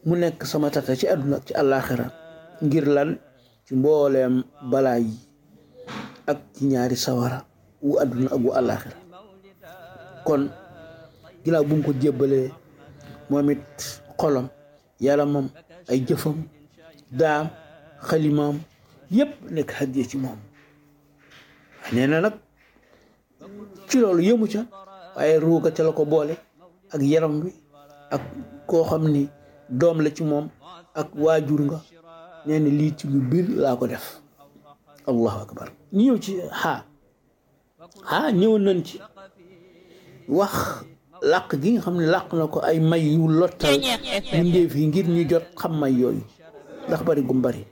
mu nekk sama tata ci àdduna ak ci àllaaxira ngir lan ci mbooleem balaa yi ak ci ñaari sawara wu àdduna ak wu àllaaxira kon ginnaaw bu mu ko jébbalee moom it xolam yaramam ay jëfam daam xalimaam yépp nekk hadiya ci moom nee na nag ci loolu yëmu ca waaye ruuga ca la ko boole ak yaram wi ak koo xam ni doom la ci moom ak waajur nga nee na lii ci lu biir laa ko def allahu akbar ñu ñëw ci xaa xaa ñëw nañ ci wax làq gi nga xam ne làq na ko ay may yu lottal mbindéef yi ngir ñu jot xam may yooyu ndax bari gum bari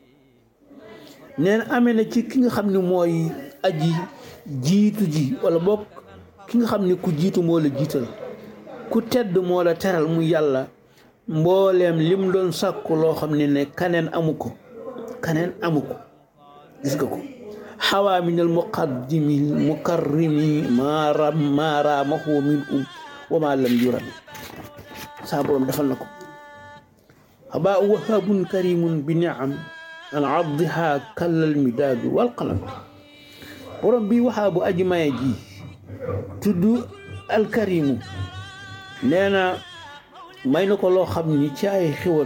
nee na amee na ci ki nga xam ne mooy aji jiitu ji wala bokk ki nga xam ne ku jiitu moo la jiital ku tedd moo la teral mu yàlla mbooleem lim doon sàkku loo xam ne ne kaneen amu ko kaneen amu ko gis nga ko xawaa min al muqaddimi mukarrimi maara maaraamahu min um wa ma lam yurami saa borom defal na ko xabaa wahabun karimun bi niam an abdiha kallal midaadu wal qalam borom bi waxaa bu aji maye ji tudd alkarimu nee na may na ko loo xam ni ci ay xéwal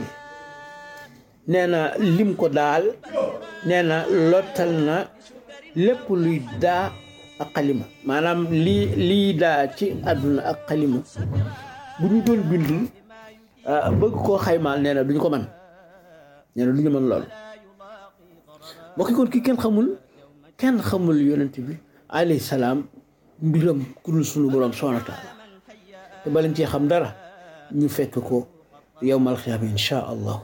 nee na lim ko daal nee na lottal na lépp luy daa ak xalima maanaam lii lii daa ci àdduna ak xalima bu ñu doon bind bëgg koo xaymaal nee na duñ ko man nee na duñu mën loolu mbokki kon ki kenn xamul kenn xamul yonent bi alayhi salaam mbiram ku dul sunu borom subhaanahu wa taala te balañ cee xam dara ñu fekk ko yowmal xiyaama insha allah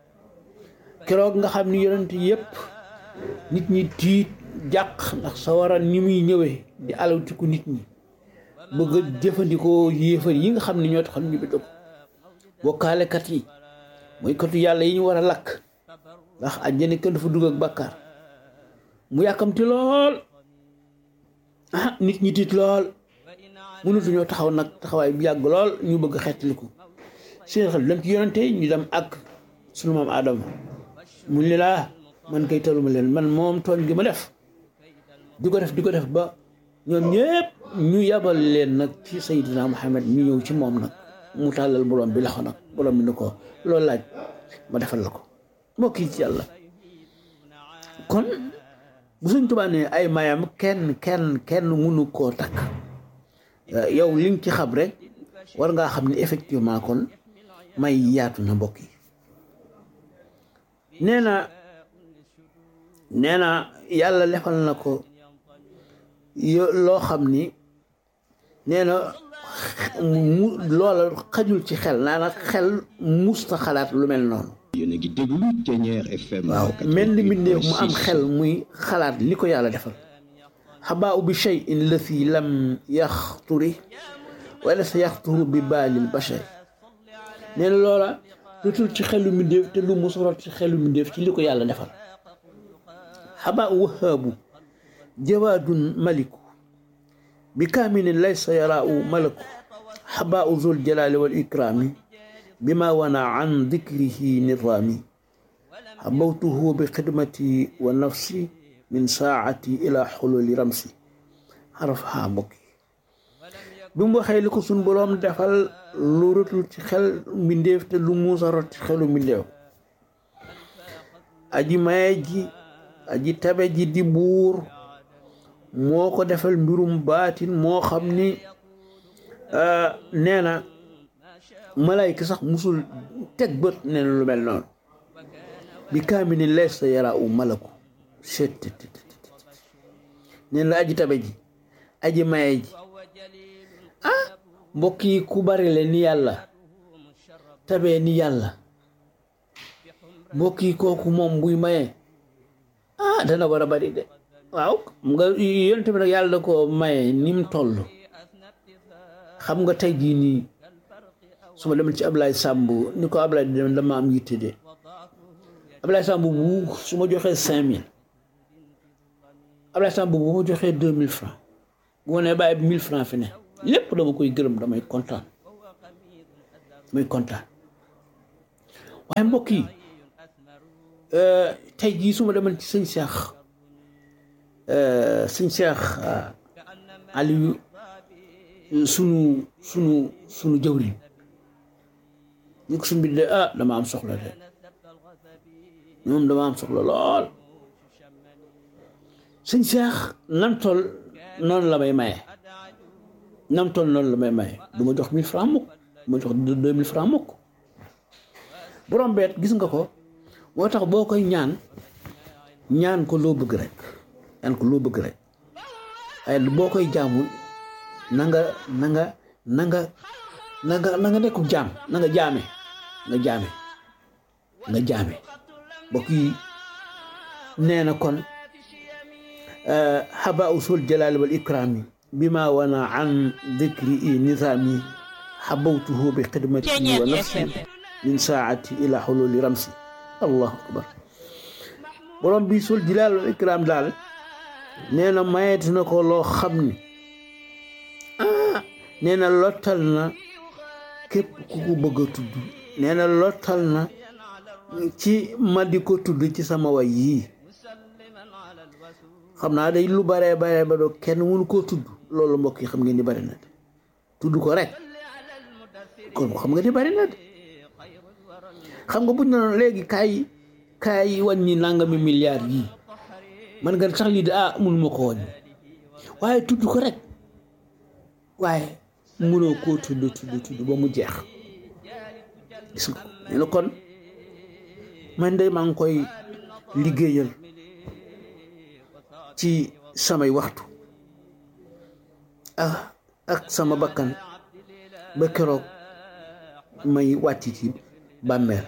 keroog nga xam ni yonent yépp nit ñi tiit jàq ndax sawara ni muy ñëwee di alawtiku nit ñi bëgg a jëfandikoo yéefar yi nga xam ne ñoo taxoon ñu bi dëpp bokkaalekat yi mooy katu yàlla yi ñu war a lakk ndax àjjana kenn dafa dugg ak bàkkaar mu yàkkamti lool ah nit ñi tiit lool mënatuñoo taxaw nag taxawaay bi yàgg lool ñu bëgg xeetliku seen xel dem ci yonente ñu dem ak sunu maam Adama mu ne laa man kay taluma leen man moom tooñ gi ma def di ko def di ko def ba ñoom ñëpp ñu yabal leen nag ci Seydina Muhammad ñu ñëw ci moom nag mu tàllal borom bi loxo nag borom bi ni ko loolu laaj ma defal la ko mbokk yi ci yàlla kon bu suñ Tuubaa ne ay mayam kenn kenn kenn mënu koo takk yow li nga ci xam rek war ngaa xam ne effectivement kon may yaatu na mbokk yi nee na nee na yàlla defal na ko yo loo xam ni nee na mu loola xajul ci xel naa na xel musta xalaat lu mel noonu yéen a ngi déglu Thiéniere FM. waaw mel ni mbindeef mu am xel muy xalaat li ko yàlla defal xabaa bi cheyin lati lam yaxturi wala sa yaxturu bi baalil bachar nee na loola lutul ci xelu mbindeef te lu musorot ci xelu mbindeef ci li ko yàlla defal xabaa wahaabu jawaadun maliku bi kaamilin laysa yaraahu malaku xabaa zul jalaali wal ikraami bima wana an dikrihi nizaami xabawtuhu bi xidmati wa nafsi min saacati ila xululi ramsi xaraf xaa mbokk yi bi mu waxee li ko suñ boroom defal lu rotul ci xel mbindeef te lu muusa rot ci xelu mbindeef aji maye ji aji tabe ji di buur moo ko defal mbirum baatin moo xam ni nee na malayka sax musul teg bët nee na lu mel noonu bi kaamilin laysa yaraahu malaku set nee na aji tabe ji aji maye ji ah mbokk yi ku bari le ni yàlla tabee ni yàlla mbokk yi kooku moom buy maye ah dana war a bari de waaw nga yonent bi nag yàlla da ko maye ni mu toll xam nga tey jii nii su ma demee ci Ablaye Samb ni ko Ablaye di dem dama am yitte de Ablaye Samb bu su ma joxee cinq mille Ablaye Samb bu ma joxee deux mille francs bu ma nee bàyyi bi mille francs fi ne lépp dama koy gërëm damay kontaan damay kontaan waaye mbokk yi tey jii su ma demoon ci sëñ Cheikh sëñ Cheikh Aliou sunu sunu sunu jëwriñ ñu ko suñ bi de ah dama am soxla de ñoom dama am soxla lool sëñ Cheikh nam toll noonu la may maye nam toll noonu la may maye du ma jox mille francs mukk du ma jox deux mille francs mukk borom beet gis nga ko moo tax boo koy ñaan ñaan ko loo bëgg rek ñaan ko loo bëgg rek waaye boo koy jaamul na nga na nga na nga na nga na nga nekku jaam na nga jaame nga jaame nga jaame mbokk yi nee na kon haba usul jalali wal ikrami bima wana an dikri i nizami habawtuhu bi xidmati wa nafsi min saati ila xululi ramsi allahu akbar borom bi sul jalali wal ikram daal nee na mayeti na ko loo xam ni ah nee na lottal na képp ku ko bëgg a tudd nee na lottal na ci ma di ko tudd ci sama way yii xam naa day lu baree baree ba doo kenn mënu koo tudd loolu mbokk yi xam ngeen ni bari na de tudd ko rek kon xam nga ni bari na de xam nga buñ na léegi kaay kaay wàññi nangami milliards yii man nga sax lii de ah mënuma ko wàññi waaye tudd ko rek waaye mënoo koo tudd tudd tudd ba mu jeex gis nga nee na kon man de maa ngi koy liggéeyal ci samay waxtu ah ak sama bakkan ba keroog may wàcc ci bàmmeel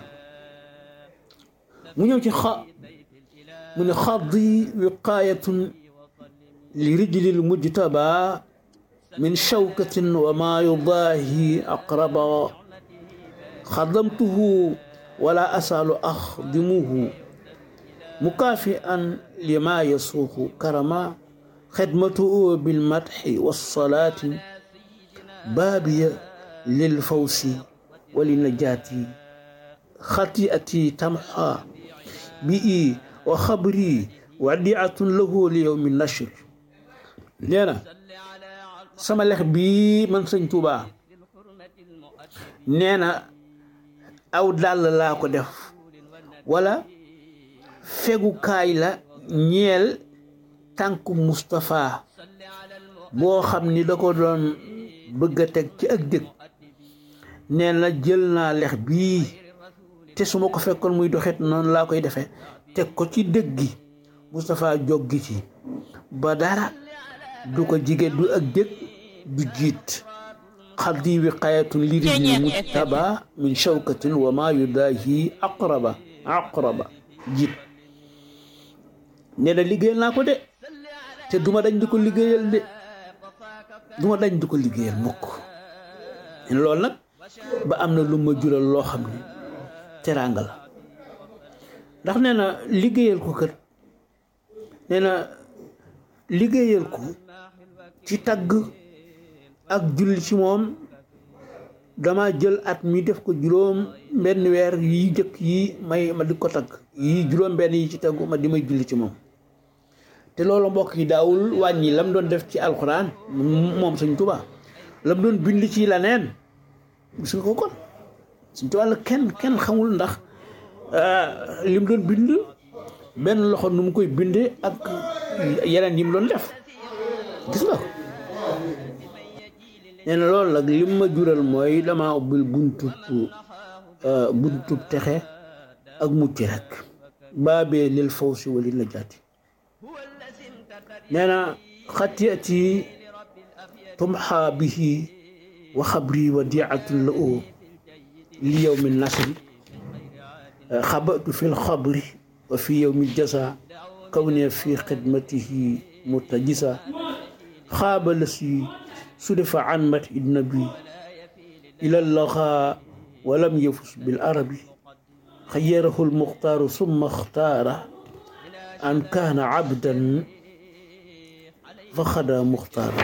mu ñëw ci xa mu ne xaddi wiqaayatun li rijlil mujtaba min shawkatin wa ma yudaahi aqraba xadamtuhu wala asaalu axdimuhu mukaafian lima yasuuqu karama xidmatuhu bilmadxi walsalaati baabiya lilfawsi walinajaati xati'ati tamxa bii wa xabri wadiatun lahu li yowmi nashr nee na sama lex bii man sëñ Tuubaa nee na aw dàll laa ko def wala fegukaay la ñeel tànku Moustapha boo xam ni da ko doon bëgg a teg ci ak dëkk nee na jël naa lex bii te su ma ko fekkoon muy doxet noonu laa koy defee teg ko ci dëgg gi Moustapha joggi ci ba dara du ko jige du ak dëkk du jiit xaddi wiqayatun li rijli mujtaba min shawkatin wa ma yudaahi aqraba aqraba jiit nee na liggéeyal naa ko de te duma dañ di ko liggéeyal de duma dañ di ko liggéeyal mukk loolu nag ba am na lu ma jural loo xam ne teraanga la ndax nee na liggéeyal ko kër nee na liggéeyal ko ci tagg ak julli ci moom dama jël at mi def ko juróom benn weer yi jëkk yi may ma di ko tagg yi juróom benn yi ci taggu ma di may julli ci moom te loolu mbokk yi daawul wàññi lam doon def ci alxuraan moom Sëñ Tuubaa lam doon bind ci leneen gis nga ko kon Sëñ Tuubaa la kenn kenn xamul ndax lim doon bind benn loxo nu mu koy bindee ak yeneen yi mu doon def gis nga ko nee na loolu nag lim ma jural mooy dama ubbil buntub buntub texe ak mucc rek baabee lil fawsi wali najaati nee na xatiyati tumxa bihi wa xabri wa diatun la oo li yowmi nasri xabatu fi lxabri wa fi yowmi jasa kawne fi xidmatihi mutajisa xaaba la si sudifa an mat idnabi ila laxa walam yafus bil arabi xayarahu lmuxtaaru summa xtaara an kaana abdan fa xada muxtaara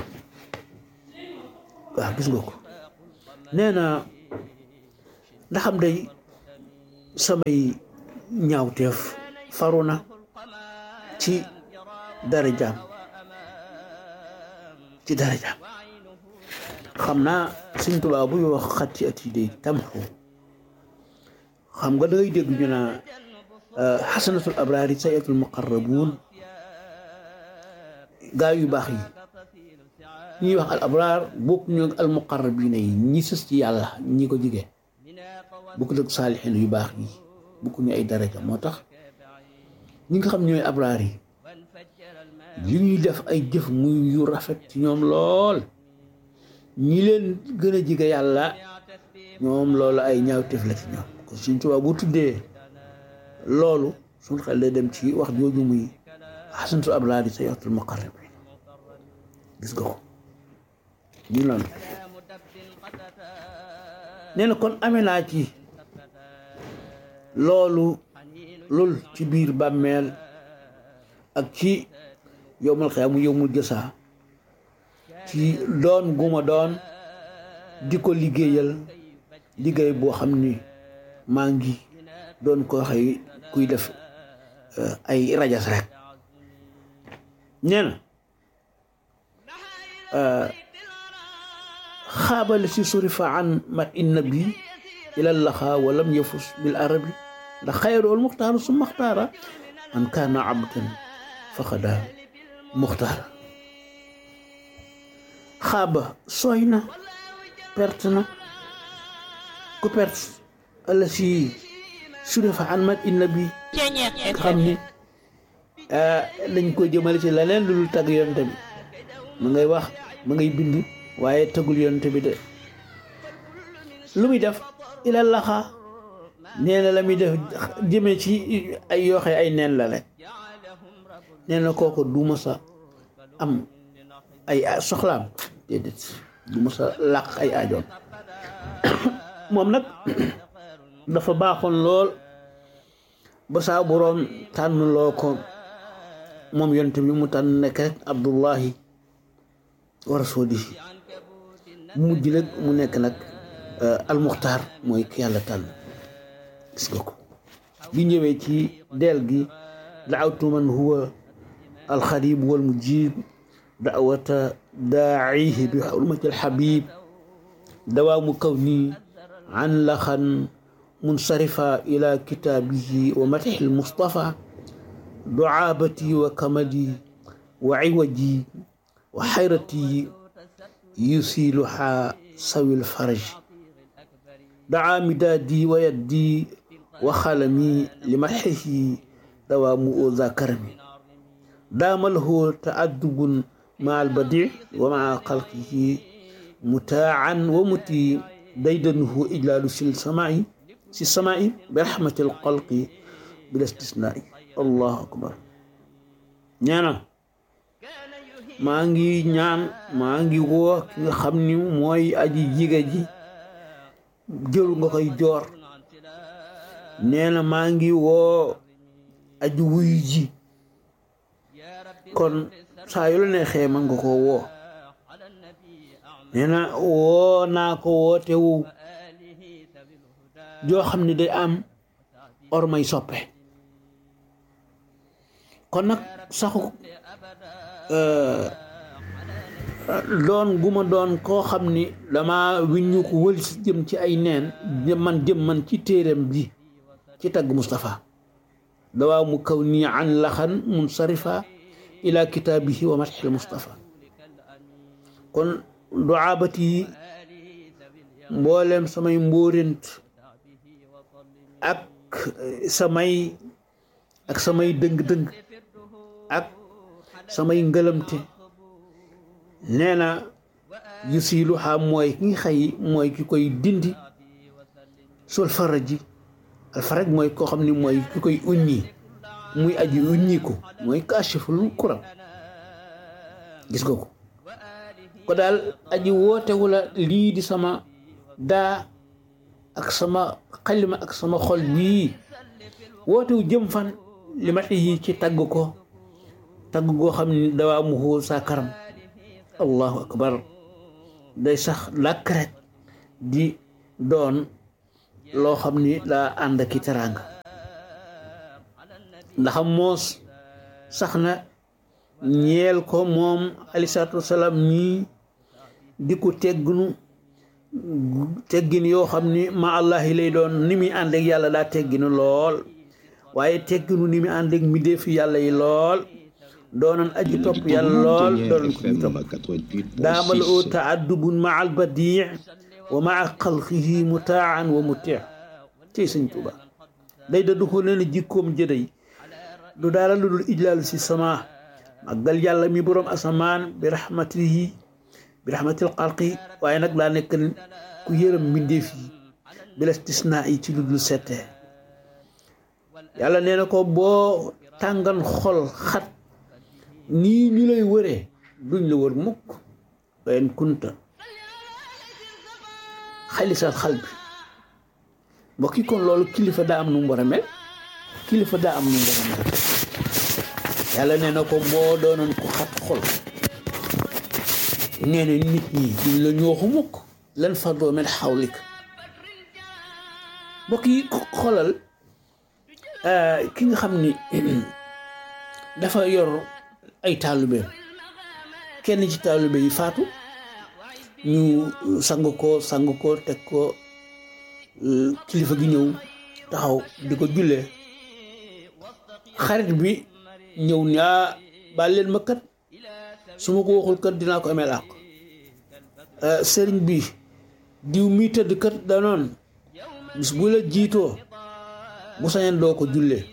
waaw gis nga ko nee na ndaxam day samay ñaawteef faru na ci darajaam ci darajaam xam naa Sëñ Tuubaa buy wax xatti at yi day tamxu xam nga dangay dégg ñu naa xasanatul abraari sayatul muqarrabuun gaa yu baax yi ñuy wax al abraar bokk ñu al muqarrabiina yi ñi sës ci yàlla ñi ko jige bokk dëgg saalixiin yu baax yi bokk ñu ay daraja moo tax ñi nga xam ñooy abraar yi li ñuy def ay jëf muy yu rafet ci ñoom lool ñi leen gën a jige yàlla ñoom loolu ay ñaawteef la ci ñoom kon Sëñ Tuubaa bu tuddee loolu suñ xel day dem ci wax jooju muy xasantu abraar yi sayatul muqarrabiin gis nga ko ñu noonu nee na kon amee naa ci loolu lool ci biir bàmmeel ak ci yowmal xiyaamu yowmul jësaa ci doon guma doon di ko liggéeyal liggéey boo xam ni maa ngi doon ko xëy kuy def ay rajas rek nee na xaabale si surifa an mat inna bi ilal laxaa walam yafus bil arabi ndax xayrool muxtaaru su muxtaara man kaana abdan faqada muxtaara xaaba sooy na perte na ku perte ala si surifa an mat inna bi xam ni dañ ko jëmale ci leneen lu dul tagg yonte bi ma ngay wax ma ngay bind waaye tagul yonte bi de lu muy def ilal laxaa nee na la muy def jëme ci ay yooxe ay neen la rek nee na kooku du ma sa am ay soxlaam déedéet du ma sa làq ay aajoon moom nag dafa baaxoon lool ba saa boroom tànn loo ko moom yonte bi mu tànn nekk rek abdullahi wa rasulihi mu mujj nag mu nekk nag almuxtaar mooy ki yàlla tànn gis nga ko bi ñëwee ci deel gi daawtu man huwa alxarib wal mujib daawata daacihi bi xurmati alxabib dawaamu kawni an laxan munsarifa ila kitaabihi wa matixi almustafa ducaabati wa kamadi wa ciwaji wa xayrati yusiluha sawi lfaraj daa midaadi wa yaddi wa xalami li madxihi dawaamu za karami daama lahu taadubun maa albadi wa maa xalqihi mutaacan wa muti daydanuhu ijlaalu si samaai si samaai bi raxmati alxalqi bila istisnaai allahu akbar ñaana maa ngi ñaan maa ngi woo ki nga xam ni mooy aji jiga ji jëru nga koy joor nee na maa ngi woo aji wuyu ji kon saa yu la neexee man nga ko woo nee na woo naa ko woote wu joo xam ne day am or may soppe kon nag saxu doon gu ma doon koo xam ni dama wiññu ko wël si jëm ci ay neen man jëm man ci téeram bi ci tagg Moustapha dawaa mu kaw nii an laxan munsarifa ila kitaabihi wa matxil Moustapha kon duaabati yi mboolem samay mbóorent ak samay ak samay dëng-dëng ak samay ngëlamte nee na yu siilu xaa mooy ki nga xëy mooy ki koy dindi sol faraji alfaraj mooy koo xam ni mooy ki koy uññi muy aji uññi ko mooy kaashiful kuram gis nga ko ko daal aji wootewu la lii di sama daa ak sama xalima ak sama xol bii wootewu jëm fan li ma yi ci tagg ko tagg goo xam ni dawaa mu xóol saa karam allahu akbar day sax làkk rek di doon loo xam ni daa ànd ak i teraanga ndax moos sax na ñeel ko moom aleyhi salaatu wasalaam ñii di ko tegginu teggin yoo xam ni ma allahi lay doon ni muy ànd ak yàlla daa tegginu lool waaye tegginu ni muy ànd ak mbindéefi yàlla yi lool doonoon aji topp yàlla lool doonoon ko ñu topp daamal oo taaddubun ma al badii wa maa xalqihi mutaan wa muti cey sëñ Tuuba day da du ko nee na jikkoom jëday du dara lu dul ijlaalu si sama màggal yàlla mi boroom asamaan bi rahmatihi bi rahmatil xalqi waaye nag daa nekk ku yërëm mbindeef yi bi istisnaa yi ci lu dul settee yàlla nee na ko boo tàngan xol xat nii ñu lay wëree duñ la wër mukk wayen kunta xalisal xal bi mbokk yi kon loolu kilifa daa am nu mu war a mel kilifa daa am nu mu war a mel yàlla nee na ko boo doonoon ko xat xol nee na nit ñi duñ la ñooxu mukk lan fardoo mel xawlik mbokk yi xolal ki nga xam ni dafa yor ay taalibeem kenn ci taalibe yi faatu ñu sang ko sang ko teg ko kilifa gi ñëw taxaw di ko jullee xarit bi ñëw ni ah baal leen ma kat su ma ko waxul kat dinaa ko amee àq sëriñ bi diw mi tëdd kat danoon bis bu la jiitoo bu sañan doo ko jullee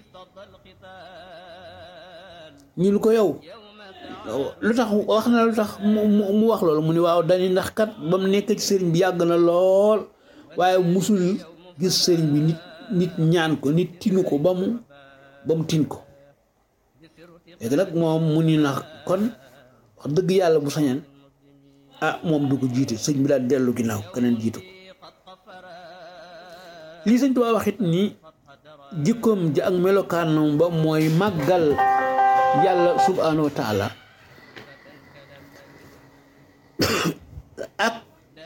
ñu ko yow lu tax wax na lu tax mu wax loolu mu ni waaw dañu ndax kat ba mu nekk ci sëriñ bi yàgg na lool waaye musul gis sëriñ bi nit nit ñaan ko nit tinu ko ba mu ba mu tin ko léegi nag moom mu ni na kon wax dëgg yàlla bu sañan ah moom du ko jiite sëñ bi daal dellu ginnaaw keneen jiitu ko lii sëñ Tuubaa wax it ni jikkoom ji ak melokaanam ba mooy màggal yàlla subhaanahu wa taala ak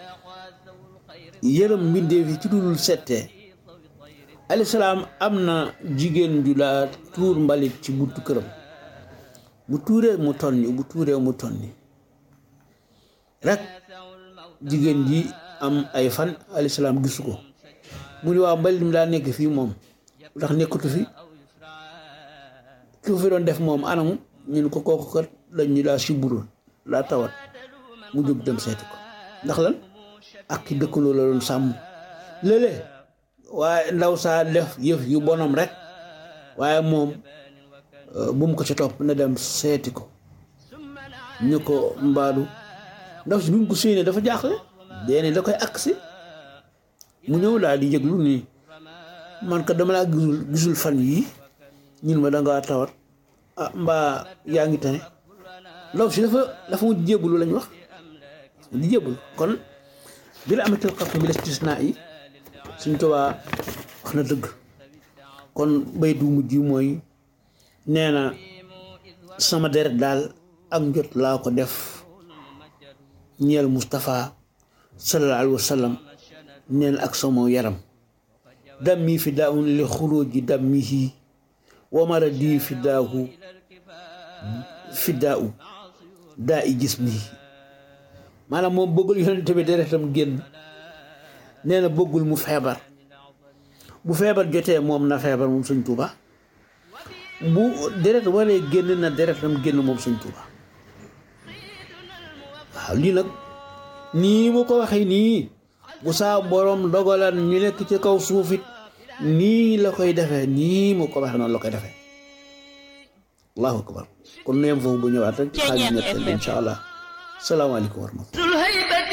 yërëm mbindeef yi ci dudul settee alayhi salaam am na jigéen ju la tuur mbalit ci buntu këram bu tuuree mu tonni bu tuuree mu tonni rek jigéen ji am ay fan alayhi salaam gisu ko mu ni waaw mbalit mi daa nekk fii moom lu tax nekkatu fi ki ko fi doon def moom anamu ñu ne ko kooku kat dañ ñu daa siburoon daa tawat mu jóg dem seeti ko ndax lan ak ki dëkkaloo la doon sàmm léeg-léeg waaye ndaw saa def yëf yu bonam rek waaye moom bu mu ko ci topp na dem seeti ko ñu ko mbaadu ndaw si bi mu ko séenee dafa jaaxle deene da koy agsi mu ñëw daal di yëglu nii man ka dama laa gisul gisul fan yii ñun ma dangaa tawat ah mbaa yaa ngi tane ndaw si dafa dafa mujj jébbalu lañ wax di jébbalu kon bi la amatil xartu bi istisnaa yi suñ tubaa wax na dëgg kon bay du mujj mooy nee na sama deret daal ak njot laa ko def ñeel Moustapha sallallahu alayhi wa sallam nee na ak sama yaram dammi fi daawun li xuruji dammihi wa maradi fi daahu fi daawu daa i gis mii maanaam moom bëggul yonente bi deretam génn nee na bëggul mu feebar bu feebar jotee moom na feebar moom Sëñ Tuuba bu deret waree génn na deretam génn moom Sëñ Tuuba waaw lii nag nii mu ko waxee nii bu saa borom dogalan ñu nekk ci kaw suufit nii la koy defee nii mu ko waxee noonu la koy defee allahu akbar kon nu yem foofu bu ñëwaat rek xaaj ñetteel insha allah salaamaaleykum wa rahmatulah